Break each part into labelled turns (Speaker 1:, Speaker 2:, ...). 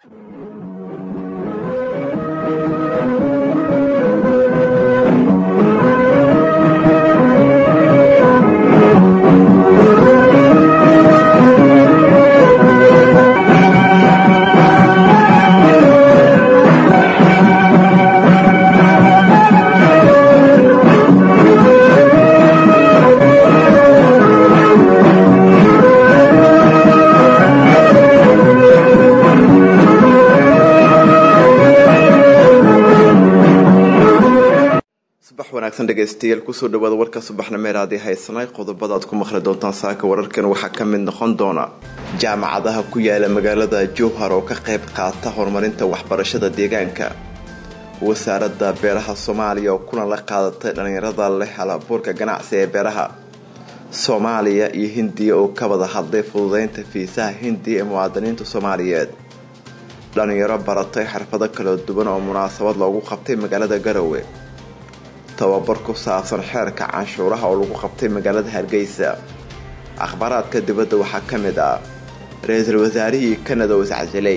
Speaker 1: dhegeystayaal kusoo dhawaada warka subaxnimeer haddii haysanay qodobada aad ku maqli doontaan saaka wararkan waxaa ka mid noqon doona jaamacadaha ku yaala magaalada jowhar oo ka qayb qaata horumarinta waxbarashada deegaanka wasaaradda beeraha soomaaliya oo kulan la qaadatay dhallinyarada leh halabuurka ganacsi ee beeraha soomaaliya iyo hindiya oo ka wada hadlay fududeynta fiisaha hindiya ee muwaadiniinta soomaaliyeed dhallinyaro baratay xirfado kala duwan oo munaasabad loogu qabtay magaalada garowe tababar ku saabsan xeerka canshuuraha oo lagu qabtay magaalada hargeysa akhbaaraadka dibadda waxaa ka mid ah ra-iisul wasaarihii kanada oo iscasilay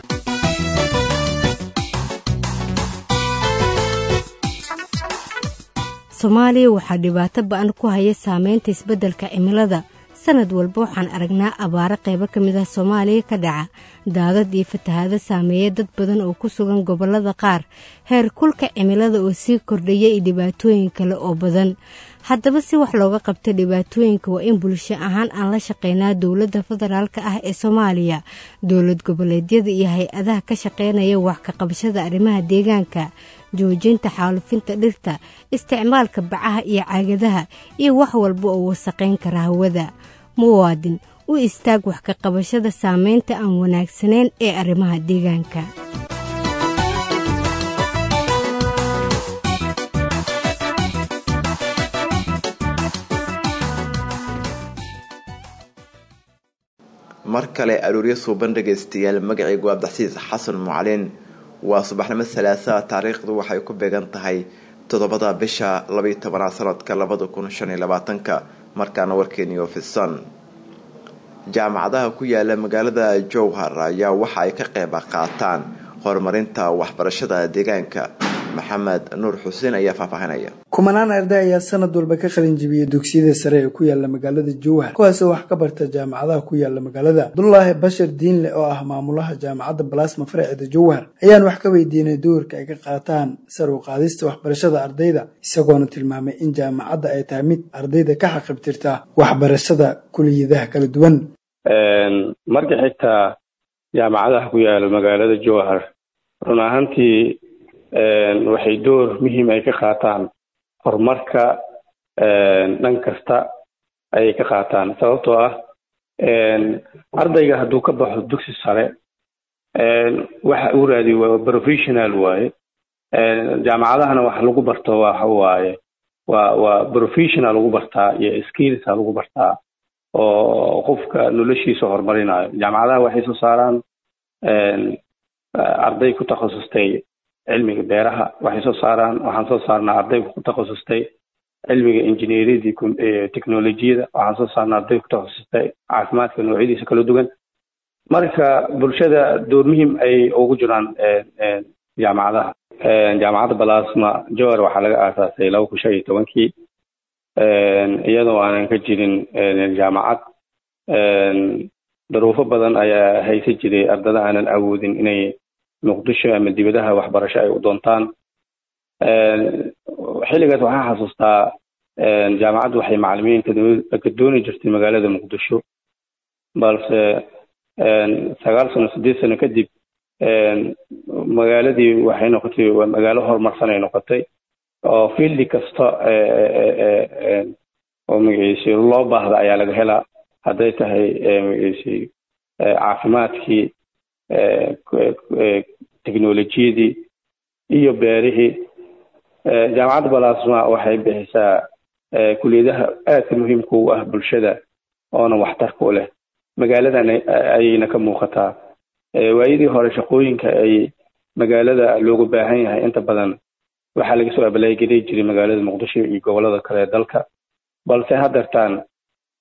Speaker 2: soomaaliya waxaa dhibaato ba-an ku haya saameynta isbeddelka cimilada sanad walba waxaan aragnaa abaaro qaybo ka mid ah soomaaliya ka dhaca daadad iyo fatahaado saameeya dad badan oo ku sugan gobollada qaar heer kulka cimilada oo sii kordhaya iyo dhibaatooyin kale oo badan haddaba si wax looga qabta dhibaatooyinka waa in bulsho ahaan aan la shaqeynaa dowladda federaalka ah ee soomaaliya dowlad goboleedyada iyo hay-adaha ka shaqeynaya wax ka qabashada arrimaha deegaanka joojinta xaalufinta dhirta isticmaalka bacaha iyo caagadaha iyo wax walba oo wasaqayn kara hawada muwaadin u istaag wax ka qabashada saameynta aan wanaagsanayn ee arrimaha deegaanka
Speaker 1: mar kale arooryo suuban dhegaystayaal magacaygu abdaxsiis xasan mucalin waa subaxnimo salaasaa taariikhdu waxay ku beegan tahay toddobada bisha labaiyo tobanaad sanadka labada kun shan iyo labaatanka markaana warkeeniyo fisan jaamacadaha ku yaala magaalada jowhar ayaa waxa ay ka qeyb qaataan horumarinta waxbarashada deegaanka maxamed nuur xuseen ayaa faahfaahinaya
Speaker 3: kumanaan arday ayaa sanad walba ka qalin jibiyay dugsiyada sare ee ku yaala magaalada jowhar kuwaasoo wax ka barta jaamacadaha ku yaala magaalada abdulaahi bashir diinle oo ah maamulaha jaamacadda balasma faraceeda jowhar ayaan wax ka weydiinay doorka ay ka qaataan sar u qaadista waxbarashada ardayda isagoona tilmaamay in jaamacadda ay tahay mid ardayda ka xaqibtirta waxbarashada kuliyadaha kala duwan
Speaker 4: marka xigtaa jaamacadaha ku yaala magaalada jowhar run ahaantii waxay door muhiim ay ka qaataan horumarka dhan kasta ayay ka qaataan sababtoo ah ardayga hadduu ka baxo dugsi sare waxa uu raadiy waa professional waaye jaamacadahana wax lagu barto waxa waaye waa waa professional lagu bartaa iyo skillsa lagu bartaa oo qofka noloshiisa horumarinayo jaamacadaha waxay soo saaraan arday ku takhasustay cilmiga beeraha waxay soo saaraan waxaan soo saarnaa arday ku takhasustay cilmiga injineeriyadii technolojiyada waxaan soo saarnaa arday ku takhasustay caafimaadka noocyadiisa kala duwan marka bulshada door muhiim ay ugu jiraan jaamacadaha jaamacadda balasma jowar waxaa laga aasaasay laba kun shan iyo tobankii iyadoo aanan ka jirin jaamacad daruufo badan ayaa haysa jiray ardada aanan awoodin inay muqdisho ama dibadaha waxbarasho ay u doontaan xilligaas waxaan xasuustaa jaamacaddu waxay macalimiin ka dooni jirtay magaalada muqdisho balse sagaal sano sideed sano kadib magaaladii waxay noqotay waa magaalo horumarsan ay noqotay oo fieldi kasta oo magaciisi loo baahda ayaa laga helaa hadday tahay magaciisi caafimaadkii technolojiyadii iyo beerihii jaamacadda balasma waxay bixisaa kuliyadaha aadka muhiimka u ah bulshada oona waxtarka u leh magaaladan ayayna ka muuqataa waayadii hore shaqooyinka ay magaalada loogu baahan yahay inta badan waxaa laga soo abalaagelay jiray magaalada muqdisho iyo gobolada kale ee dalka balse haddeertaan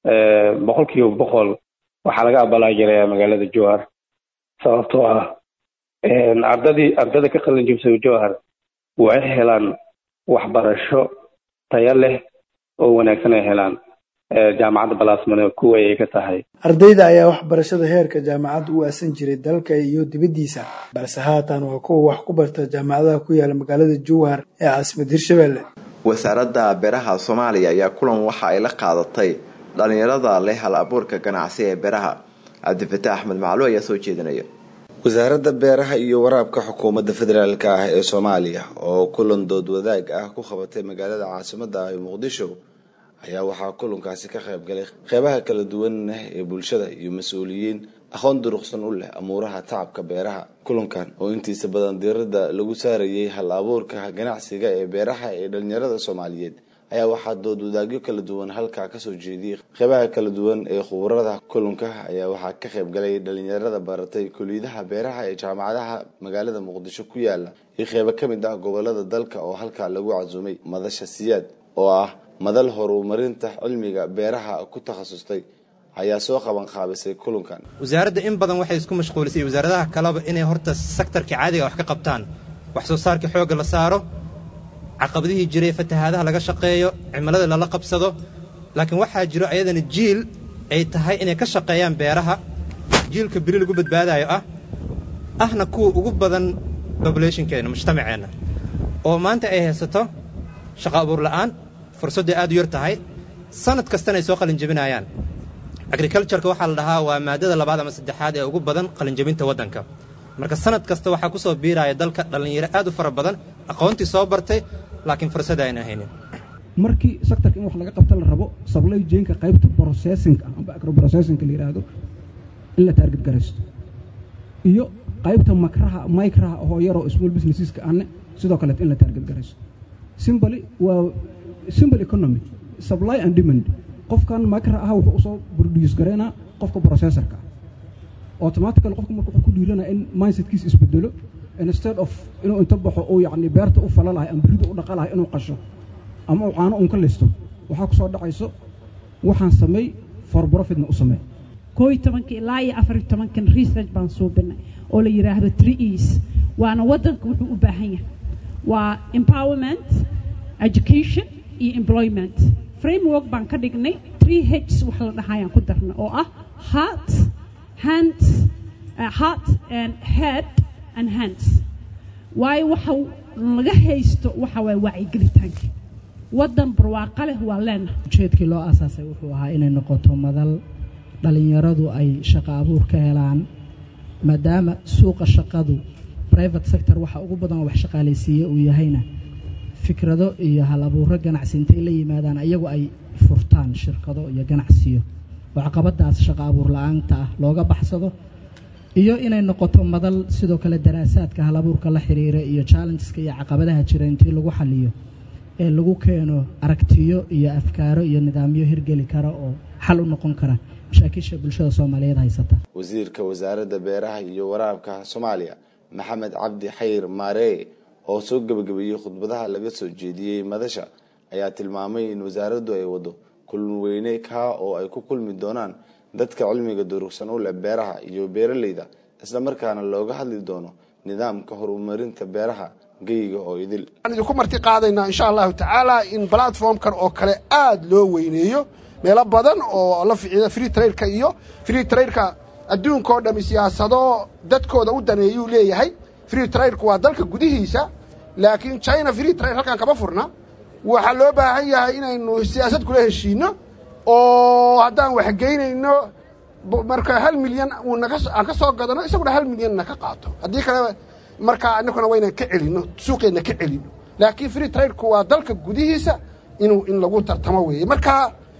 Speaker 4: boqol kiiba boqol waxaa laga abalaagelaya magaalada jowhar sababtoo ah ardadii ardada ka qalin jibisa jowhar waxay helaan waxbarasho tayo leh oo wanaagsan ay helaan jaamacadda balaasmane kuwa ay ka tahay
Speaker 3: ardayda ayaa waxbarashada heerka jaamacadda u aasan jiray dalka iyo dibaddiisa balse haatan waa kuwa wax ku barta jaamacadaha ku yaala magaalada jowhar ee caasimad hirshabelle
Speaker 1: wasaaradda beeraha soomaaliya ayaa kulan waxa ay la qaadatay dhalinyarada leh hal abuurka ganacsi ee beeraha cabdifataax axmed maclu ayaa soo jeedinaya
Speaker 5: wasaaradda beeraha iyo waraabka xukuumadda federaalk ah ee soomaaliya oo kulan dood wadaag ah ku qabatay magaalada caasimada ah ee muqdisho ayaa waxaa kulankaasi ka qayb galay qeybaha kala duwan ee bulshada iyo mas-uuliyiin aqoon duruqsan u leh amuuraha tacabka beeraha kulankan oo intiisa badan diirada lagu saarayay hal abuurka ganacsiga ee beeraha ee dhalinyarada soomaaliyeed ayaa waxaa dood wadaagyo kala duwan halkaa kasoo jeediyey qeybaha kala duwan ee khubarada kulanka ayaa waxaa ka qayb galay dhalinyarada baratay kuliyadaha beeraha ee jaamacadaha magaalada muqdisho ku yaala iyo qeybo kamid ah gobolada dalka oo halkaa lagu casuumay madasha siyaad oo ah madal horumarinta cilmiga beeraha ku takhasustay ayaa soo qaban qaabisay kulankan
Speaker 6: wasaaradda in badan waxay isku mashquulisay wasaaradaha kaleba inay horta sektarka caadiga wax ka qabtaan wax soo saarka xoogga la saaro caqabadihii jiray fatahaadaha laga shaqeeyo cimilada lala qabsado laakiin waxaa jiro ayadana jiil ay tahay inay ka shaqeeyaan beeraha jiilka beri lagu badbaadayo ah ahna kuwa ugu badan bobulationkeenna mujtamaceenna oo maanta ay haysato shaqo abuur la'aan fursadday aad u yar tahay sanad kastana ay soo qalinjebinayaan agricultureka waxaa la dhahaa waa maadada labaad ama saddexaad ee ugu badan qalinjebinta waddanka marka sanad kasta waxaa ku soo biiraya dalka dhallinyaro aad u fara badan aqoontii soo bartay laakiin fursada ayna haynin
Speaker 7: markii sectorka in wax laga qabta la rabo supply chainka qaybta processingka amba agroprocessingka la yidhaahdo in la taarget garaysto iyo qaybta makraha micraha oo yaroo small businesseska anne sidoo kaleet in la taarget garaysto simbly waa simple economy supply and demand qofkan makra ah wuxuu usoo produce garaynaa qofka processorka ah automatical qofka marka wuxuu ku dhiiranaa in mindsetkiisa isbedelo instead of inuu inta baxo uu yacni beerta u fala lahay ama beridu u dhaqa lahay inuu qasho ama uu caano uun ka listo waxaa ku soo dhacayso waxaan sameey for profitna u samee
Speaker 8: koo iyo tobanka ilaa iyo afar iyo tobankan research baan suubinay oo la yidhaahdo three e's waana waddanka wuxuu u baahan yahay waa empowerment education iyo employment framework baan ka dhignay three hs wax la dhahayaan ku darna oo ah heart hands uh, heart and head and hands waayo waxa laga haysto waxa waay wacyigelitaanka waddan barwaaqo leh waa leenahay
Speaker 9: ujeedkii loo aasaasay wuxuu ahaa inay noqoto madal dhallinyaradu ay shaqo abuur ka helaan maadaama suuqa shaqadu private sector waxa ugu badan wax shaqaalaysiiye uu yahayna fikrado iyo hal abuuro ganacsi intay la yimaadaan ayagu ay furtaan shirkado iyo ganacsiyo oo caqabadaas shaqo abuur la-aanta ah looga baxsado iyo inay noqoto madal sidoo kale daraasaadka hal abuurka la xiriira iyo challengeska iyo caqabadaha jira intii lagu xaliyo ee lagu keeno aragtiyo iyo afkaaro iyo nidaamyo hirgeli kara oo xal u noqon kara mashaakisha bulshada soomaaliyeed haysata
Speaker 5: wasiirka wasaaradda beeraha iyo waraabka soomaaliya maxamed cabdi xayr maaree oo soo gebagabeeyey khudbadaha laga soo jeediyey madasha ayaa tilmaamay in wasaaraddu ay wado kulun weyne kaa oo ay ku kulmi doonaan dadka cilmiga durugsan u leh beeraha iyo beeraleyda isla markaana looga hadli doono nidaamka horumarinta beeraha geyiga oo idil
Speaker 10: waxaan idinku marti qaadaynaa insha allahu tacaala in platformkan oo kale aada loo weyneeyo meelo badan oo la ficida free trailka iyo free trailka adduunka oo dhami siyaasado dadkooda u daneeyuu leeyahay free trailku waa dalka gudihiisa laakiin china free trail halkan kama furna waxaa loo baahan yahay inaynu siyaasad kula heshiino oo haddaan waxgeynayno marka hal milyan uu naga aan ka soo gadano isaguna hal milyanna ka qaato haddii kale markaa inakuna waynan ka celino suuqeenna ka celino laakiin free trailku waa dalka gudihiisa inuu in lagu tartamo weeye marka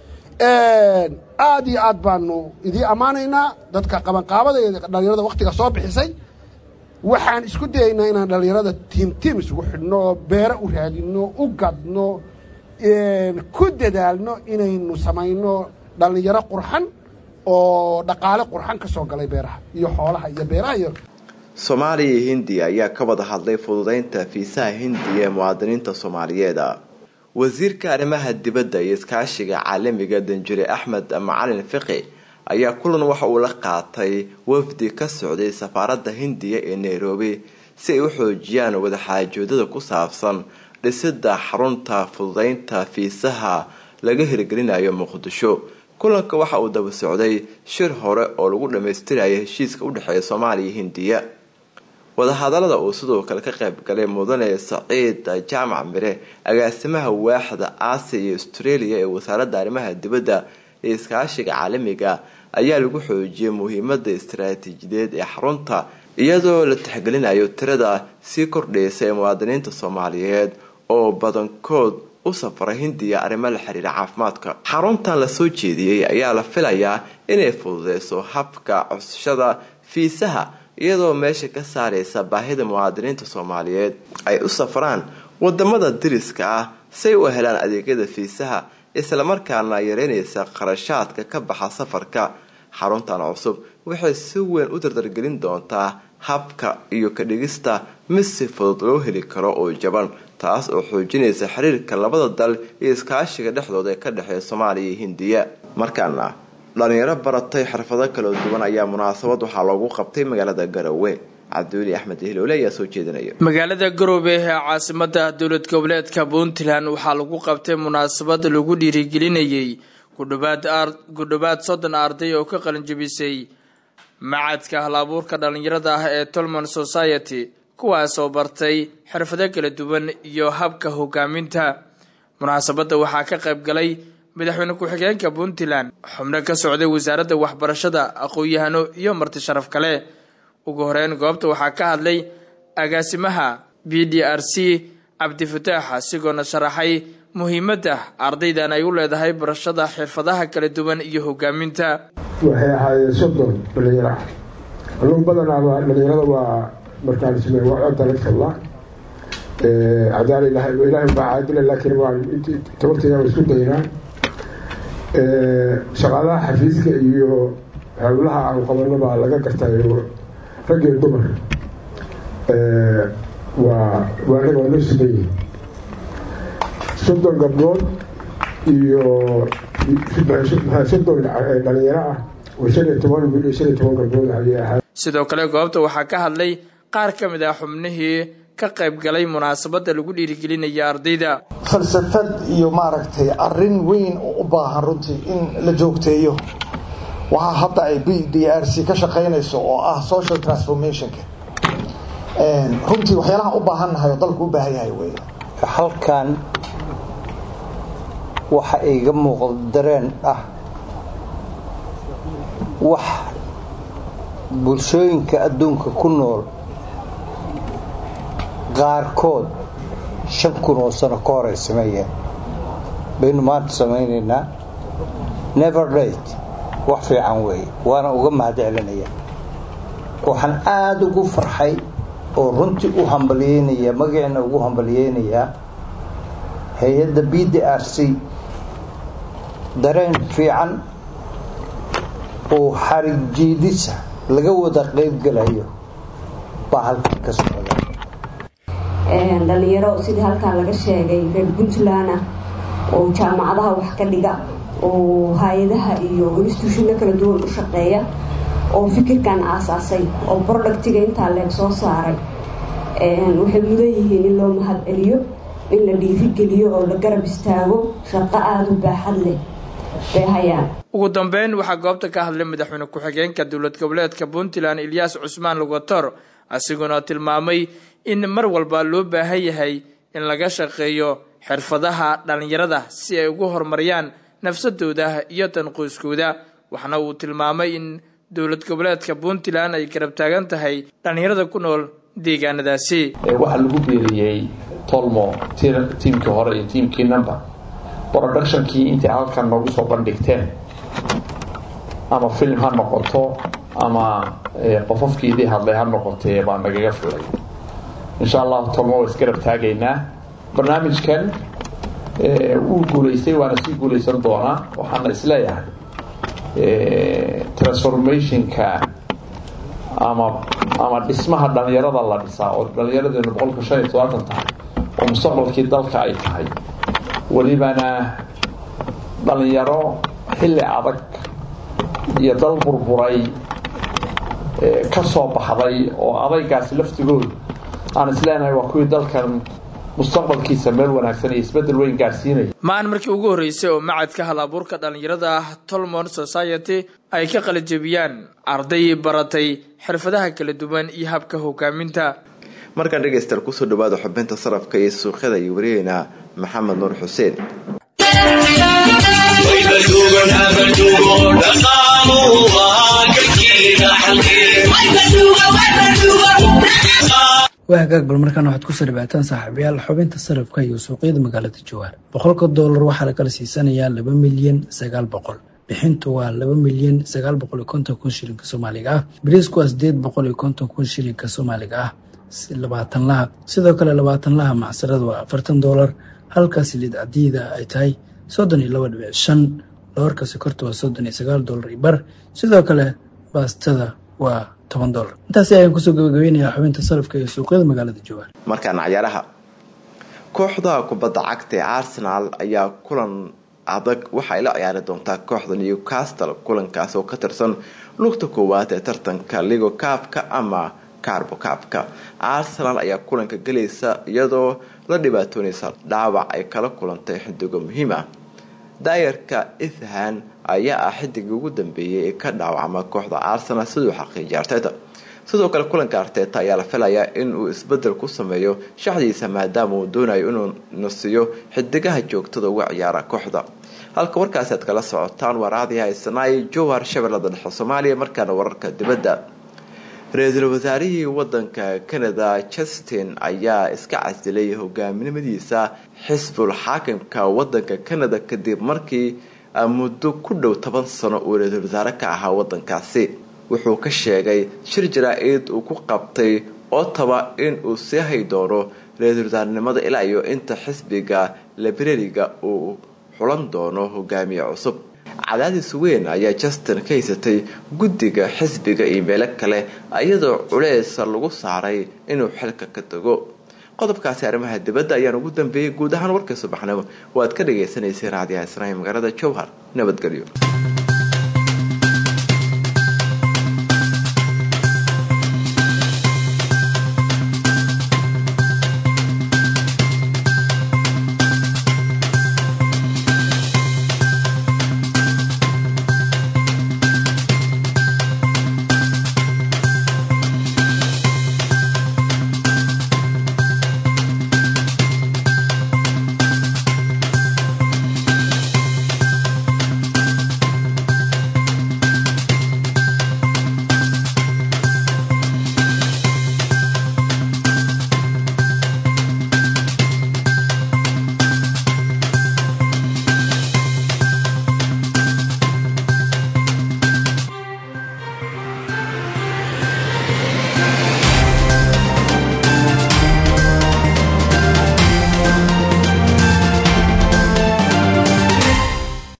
Speaker 10: aad iyo aad baanu idiin ammaanaynaa dadka qabanqaabada ee dhallinyarada waktiga soo bixisay waxaan isku dayaynaa inaan dhallinyarada tiim tiim isugu xidhno oo beero u raadino u gadno ku dadaalno inaynu samayno dhallinyaro qurxan oo dhaqaale qurxan ka soo galay beeraha iyo xoolaha iyo beeraha iyo
Speaker 1: soomaaliya iyo hindiya ayaa ka wada hadlay fududeynta fiisaha hindiya ee muwaadiniinta soomaaliyeed wasiirka arrimaha dibadda iyo iskaashiga caalamiga danjure axmed macalin fiqi ayaa kulan waxa uu la qaatay wafdi ka socday safaaradda hindiya ee nairobi si ay u xoojiyaan wadaxaajoodada ku saabsan dhisida xarunta fududeynta fiisaha laga hirgelinayo muqdisho kulanka waxa uu daba socday shir hore oo lagu dhammaystiraya heshiiska u dhexeeya soomaaliya iyo hindiya wadahadalada uu sidoo kale ka qayb galay mudane saciid jaamac mire agaasimaha waaxda aasiya iyo australia ee wasaaradda arrimaha dibadda ee iskaashiga caalamiga ayaa lagu xoojiyay muhiimada istaraatiijiyadeed ee xarunta iyadoo la tixgelinayo tirada sii kordhaysa ee muwaadiniinta soomaaliyeed oo badankood u safra hindiya arrimo la xiriira caafimaadka xaruntan lasoo jeediyey ayaa la filayaa inay fududeyso habka codsashada fiisaha iyadoo meesha ka saaraysa baahida muwaadiniinta soomaaliyeed ay u safraan wadamada diriska ah say u helaan adeegyada fiisaha islamarkaana yareynaysa qarashaadka ka baxa safarka xaruntan cusub waxay si weyn u dardargelin doontaa habka iyo ka dhigista mid si fudud loo heli karo oo jaban taas oo xoojinaysa xiriirka labada dal iyo iskaashiga dhexdooda ee ka dhexeeya soomaaliya iyo hindiya markaana dhalinyaro baratay xirfado kala duwan ayaa munaasabad waxaa loogu qabtay magaalada garowe cabdiweli axmed hiloole ayaa soo jeedinaya
Speaker 11: magaalada garoobe ee caasimada dowlad goboleedka puntland waxaa lagu qabtay munaasabad lagu dhiirigelinayay kudhowaad soddon arday oo ka qalinjabisay macadka hal-abuurka dhalinyarada ah ee tolman society kuwaasoo bartay xirfado kala duwan iyo habka hogaaminta munaasabadda waxaa ka qayb galay madaxweyne ku-xigeenka puntland xubno ka socday wasaaradda waxbarashada aqoon-yahano iyo marti sharaf kale ugu horeyn goobta waxaa ka hadlay agaasimaha b d r c cabdifataax asigoona sharaxay muhiimadda ardaydan ay u leedahay barashada xirfadaha kala duwan iyo hogaaminta
Speaker 12: waxay ahaayeen soddon dhalinyaro ah anugu badanaaba dhalinyarada waa markaan isme waa codda laga hadlaa cadaal ilahay ilahay baa caadila laakiin waan tabarteeda waa isku daynaa shaqaalaha xafiiska iyo howlaha aan qabano baa laga gartayo rag iyo dumar waa waa anaga waa noo sameeyey soddon gabdhood iyo soddon dhalinyaro ah oo shan iyo toban wiil iyo shan iyo toban gabdhood ayay ahaa
Speaker 11: sidoo kale goobta waxaa ka hadlay qaar ka mid ah xubnihii ka qayb galay munaasabadda lagu dhiirigelinaya ardayda
Speaker 13: falsafad iyo maaragtay arin weyn oo u baahan runtii in la joogteeyo waxaa hadda ay b d r c ka shaqaynayso oo ah social transformationka runtii waxyaalaha u baahannahay oo dalku u baahan yahay wey
Speaker 14: halkan waxa iga muuqdo dareen ah wax bulshooyinka adduunka ku nool qaarkood shan kun oo sano ka hor ay sameeyeen baynu maanta samaynaynaa never date wax fiican weeye waana uga mahad celinaya waxaan aada ugu farxay oo runtii u hambalyeynaya magaciina ugu hambalyeynayaa hay-adda b d r c dareen fiican oo xarig jiidisa laga wada qaybgalayo baa halkan ka socda
Speaker 15: dhalinyaro sidii halkaan laga sheegay reer puntland ah oo jaamacadaha wax ka dhiga oo hay-adaha iyo instituushino kala duwan u shaqeeya oo fikirkan aasaasay oo productiga intaa leeg soo saaray waxay mudan yihiin in loo mahad celiyo in la dhiirigeliyo oo la garab istaago shaqo aada u baaxad leh bay hayaan
Speaker 11: ugu dambeyn waxaa goobta ka hadlay madaxweyne ku-xigeenka dowlad goboleedka puntland ilyaas cusmaan lugator asiguna tilmaamay in mar walba loo baahan yahay in laga shaqeeyo xirfadaha dhallinyarada si ay ugu horumariyaan nafsadooda iyo tanqoyskooda waxna uu tilmaamay in dowlad goboleedka puntland ay garab taagan tahay dhallinyarada ku nool deegaanadaasi
Speaker 16: waxaa lagu beeriyey tolmo tiimkii hore iyo tiimkii number productionkii intay halkan noogu soo bandhigteen ama film ha noqoto ama qofofkii idii hadlay ha noqotee baa nagaga filay insha allahu tolmo waa isgarab taagaynaa barnaamijkan wuu guulaystay waana sii guulaysan doonaa waxaana isleeyahay transformationka ama ama dhismaha dhalinyarada la dhisaa oo dhalinyaradeennu boqolka shan iyo todobaatan tahay oo mustaqbalkii dalka ay tahay welibana dhalinyaro xilli adag iyo dal burburay ka soo baxday oo adaygaasi laftigoodu aan isleenahay waa kuwii dalkan mustaqbalkiisa meel wanaagsan iyo isbeddel weyn gaadhsiinaya
Speaker 11: maan markii ugu horreysay oo macadka hal abuurka dhallinyarada ah tolmon society ay ka qalajebiyaan arday baratay xirfadaha kala duwan iyo habka hogaaminta
Speaker 1: markaan dhegaystayaal kusoo dhawaada xubinta sarafka iyo suuqyada iyo wariyeyna maxamed nuur xuseen
Speaker 3: waa hagaag bal markaana waxaad kusoo dhawaataan saaxiibayaal xubinta sarafka iyo suuqyada magaalada jawaar boqolka doolar waxaa la kala siisanayaa laba milyan sagaal boqol bixintu waa laba milyan sagaal boqol iyo konton kun shilinka soomaaliga ah bariisku waa sideed boqol iyo konton kun shilinka soomaaliga ah labaatan laha sidoo kale labaatan laha macsarada waa afartan doolar halka siliid cadiida ay tahay soddon iyo laba dhibic shan doorka sokorta waa soddon iyo sagaal doolar iyo bar sidoo kale baastada waa toban doolar intaasi ayaan kusoo gabagabeynayaa xubinta sarafka iyo suuqyada magaalada jawaar
Speaker 1: markaana cayaaraha kooxda kubadda cagta ee arsenal ayaa kulan adag waxay la ciyaari doontaa kooxda newcastle kulankaas oo ka tirsan lugta koowaad ee tartanka ligo kaabka ama carbo kaabka arsenal ayaa kulanka gelaysa iyadoo la dhibaatoonaysa dhaawac ay kala kulantay xidigo muhiim ah daayarka ithan ayaa ah xidigii ugu dambeeyay ee ka dhaawacma kooxda arsenal siduu xaqiijiyay arteta sidoo kale kulanka arteta ayaa la filayaa in uu isbedel ku sameeyo shaxdiisa maadaama uu doonayo inuu nasiyo xidigaha joogtada uga ciyaara kooxda halka warkaasi aad kala socotaan waraadii haysanaay jowhar shabeellada dhexe soomaaliya markaana wararka dibadda ra-iisul wasaarihii wadanka canada justin ayaa iska casilay hogaaminimadiisa xisbul xaakimka wadanka canada kadib markii muddo ku dhow toban sano uu ra-iisul wasaare ka ahaa wadankaasi wuxuu ka sheegay shir jaraa-id uu ku qabtay ottawa in uu sii hay doono ra-iisul wasaarenimada ilaa iyo inta xisbiga librariga uu xulan doono hogaamiye cusub cadaadis weyn ayaa justin ka haysatay guddiga xisbiga iyo meelo kale iyadoo culeesa lagu saaray inuu xilka ka tago qodobkaasi arrimaha dibadda ayaan ugu dambeeyey guud ahaan warkii subaxnimo waad ka dhagaysanaysay raadiyaha isnaahi magaalada jowhar nabadgelyo